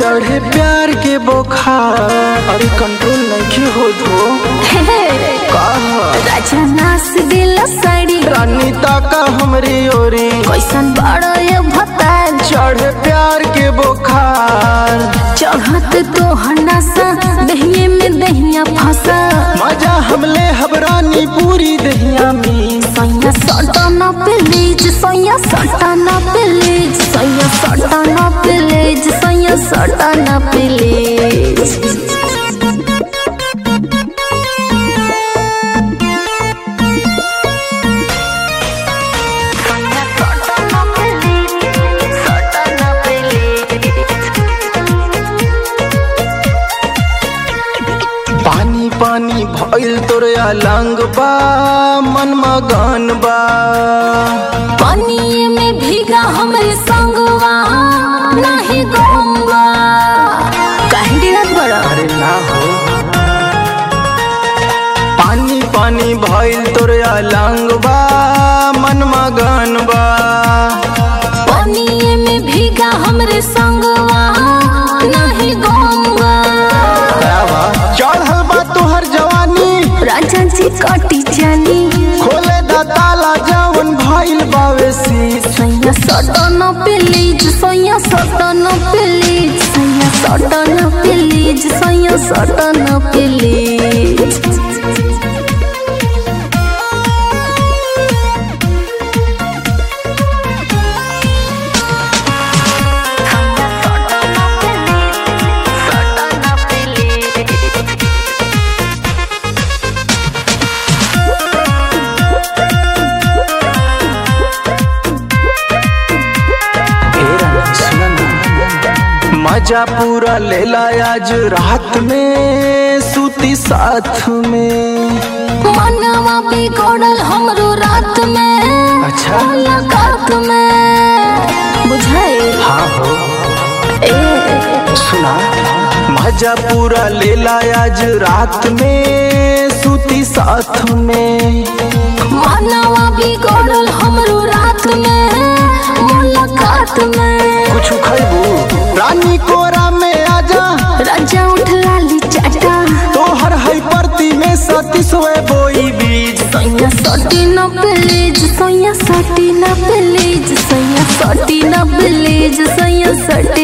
चढ़े प्यार के बोखार अरे कंट्रोल नहीं होत हो का राजा नास दिल साड़ी रानी ताका हमरी ओरी कैसन बड़ो ये भतार चढ़े प्यार के बोखार चढ़त तो हनासा दहिए में दहिया फंसा मजा हमले हबरानी पूरी दहिया में सैया सटाना प्लीज सैया सटाना प्लीज सैया सटाना प्लीज सैया सटाना प्लीज पानी पानी भइल तोरे अलंग बा मन मगन बा पानी में भीगा हमरे संगवा नहीं गंगा काहे डिरत बड़ा अरे ना हो पानी पानी भइल तोरे अलंग बा मन मगन बा पानी में भीगा हमरे संगवा नहीं गंगा चढ़ल बा तोहर जवानी राजा जी कटी जानी खोले दा ताला जवन भइल बावे शीश सैया सटन प्लीज सैया सटन प्लीज सैया सटन प्लीज सैया सटन प्लीज मजा पूरा लेला आज रात में सूती साथ में मनवा बिगड़ल हमरो रात में अच्छा। मुलाकात में बुझाए हाँ हो ए सुना मजा पूरा लेला आज रात में सूती साथ में मनवा बिगड़ल हमरो रात में मुलाकात में कुछ खैबू रानी कोरा में आजा राजा उठ लाली चाटा तोहर है परती में सती सोए बोई बीज सैया सटी न प्लीज सैया सटी न प्लीज सैया सटी न प्लीज सैया सटी